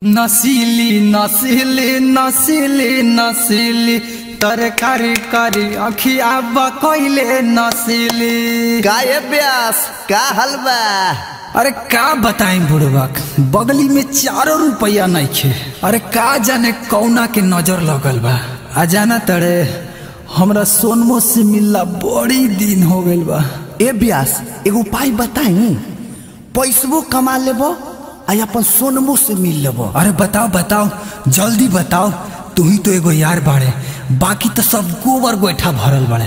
नसीली नसीली नसीली नसीली तरकारी करी अखिया बकैले नसीली गाये ब्यास का हलवा अरे का बताई बुढ़बाक बगली में चारो रुपया नहीं खे अरे का जाने कौना के नजर लगल बा आ जाना तड़े हमरा सोनमो से मिलला बड़ी दिन हो गइल बा ए ब्यास एगो उपाय बताई पैसबो कमा लेबो आ अपन सोनमो से मिल लेबो अरे बताओ बताओ जल्दी बताओ तू ही तो एगो यार बाड़े बाकी तो सब गोबर गोईठा भरल बाड़े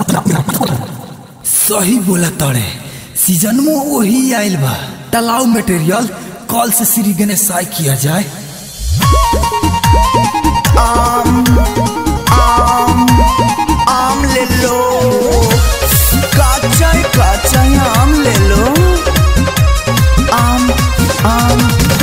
सही बोला तड़े सीजन में वही आइल बा तलाव मटेरियल कल से श्री गणेशाय किया जाए आम ले लो काचा काचा आम ले लो आम आम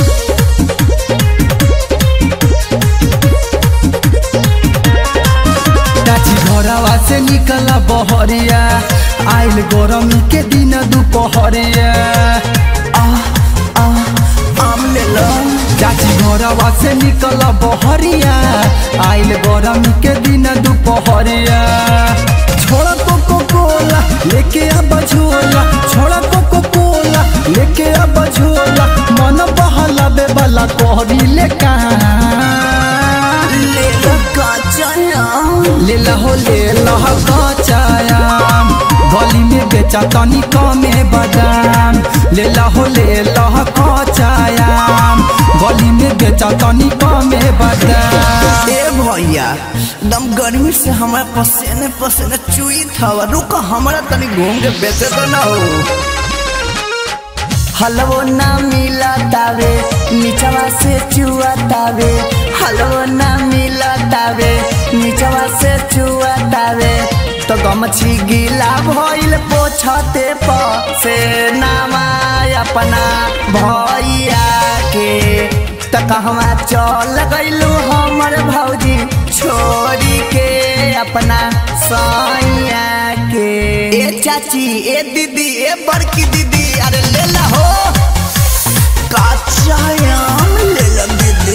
चाची घरवा से निकला बहरिया आइल गरमी के दिन दुपहरिया आ आ आम ले लो चाची घरवा से निकला बहरिया आइल गरमी के दिन दुपहरिया छोड़ा कोको कोला लेके अब झोला छोड़ा कोको कोला लेके अब झोला मन बहलावे वाला कोहरी ले ले लो काचा आम ले लहो ले लह कचायाम गली में बेचा तनी कमे बादाम ले लहो ले लह कचायाम गली में बेचा तनी कमे बादाम ए भैया एकदम गर्मी से हमारे पसीने पसीने चुई था रुक हमारा तनी घूम के बेचे तो ना हो हलवो ना मिला तावे नीचवा से चुआ तावे हलवो ना मिला तावे नीचवा से चुआ तावे तो गमछी गीला भइल पोछते प से नामा अपना भैया के त कहवा चल गइलू हमर भौजी छोड़ी के अपना सैया के ए चाची ए दीदी ए बड़की दीदी अरे ले ला हो काचा आम ले ला दीदी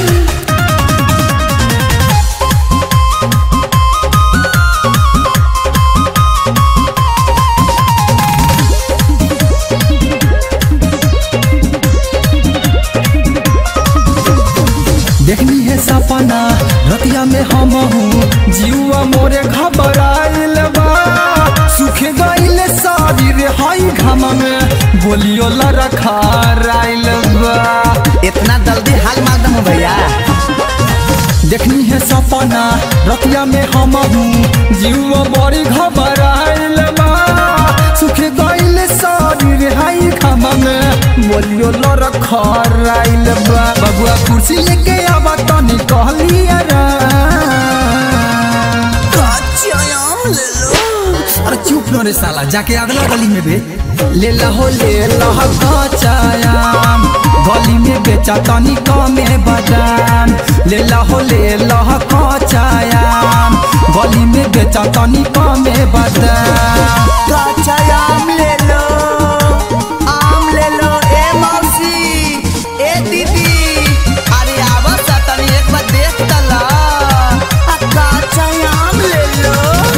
देखनी है सपना रतिया में हम हूँ जीवा मोरे घबराइल बा सूखे गइल सारी रे हाई घाम में बोलियो लरखा राइल बा इतना जल्दी हाल मार दम भैया देखनी है सपना रतिया में हम हूँ जीव बड़ी घबराइल बा सुखे गइल सारी रिहाई खामा में बोलियो लर खराइल बा बबुआ कुर्सी लेके आवा तनी कहलिया रा काचा आम ले लो अरे चुप न रे साला जाके अगला गली में बे ले लहो ले लह कचायाम गली में बेचा तनी कमे बादाम ले लहो ले लह कचायाम गली में बेचा तनी कमे बादाम काचा आम ले लो आम ले लो ए मौसी ए दीदी अरे आवा सा तनी एक बार देख तला आ काचा आम ले लो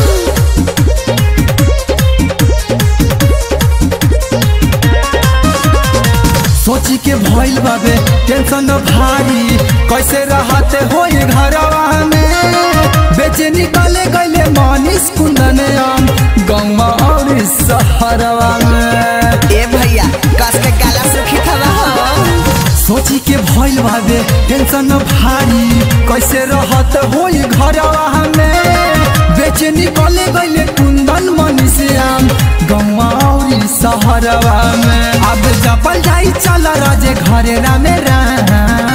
सोची के भइल बाबे टेंशन भारी कैसे रहते होई घरवा में बेचे निकले गइले मनीष कुंदन आम गौवा और शहरवा में ए भैया कस के गाला सुखी खवा हो सोची के भइल बाबे टेंशन भारी कैसे रहत होई घरवा में बेचे निकले गइले कुंदन मनीषियाम गौवा और शहरवा में अब जपल जाई चल राजे घरे रामे राम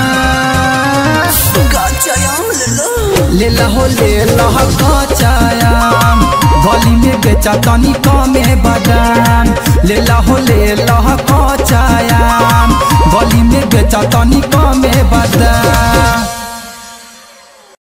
काचा आम ले लो ले लहो ले लह कचायाम गली में बेचा तनी कमे बादाम ले लहो ले लह कचायाम गली में बेचा तनी कमे बादाम